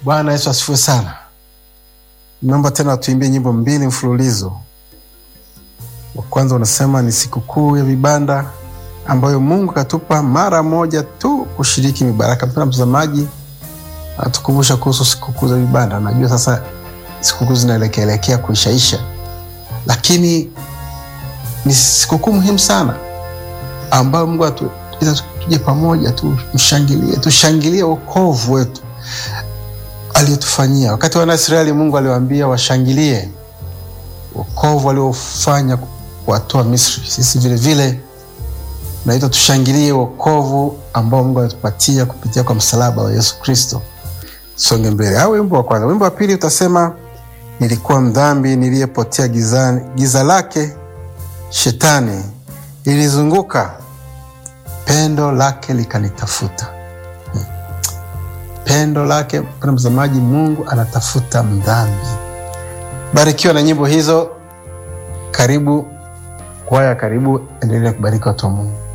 Bwana Yesu asifiwe sana. Naomba tena tuimbie nyimbo mbili mfululizo. Wa kwanza unasema ni sikukuu ya vibanda ambayo Mungu katupa mara moja tu kushiriki mibaraka. Mpendwa mtazamaji, atukumbusha kuhusu sikukuu za vibanda. Najua sasa sikukuu zinaelekeelekea kuishaisha, lakini ni sikukuu muhimu sana ambayo Mungu atuita tuje pamoja tumshangilie, tushangilie wokovu wetu aliyotufanyia. Wakati wana Israeli, Mungu aliwaambia washangilie wokovu aliofanya kuwatoa Misri. Sisi vilevile naitwa tushangilie wokovu ambao Mungu alitupatia kupitia kwa msalaba wa Yesu Kristo. Songe mbele. Au wimbo wa kwanza. Wimbo wa pili utasema nilikuwa mdhambi niliyepotea gizani, giza lake shetani lilizunguka, pendo lake likanitafuta. Hmm. Pendo lake, mpendwa mtazamaji, Mungu anatafuta mdhambi. Barikiwa na nyimbo hizo. Karibu kwaya, karibu endelea kubariki watu wa Mungu.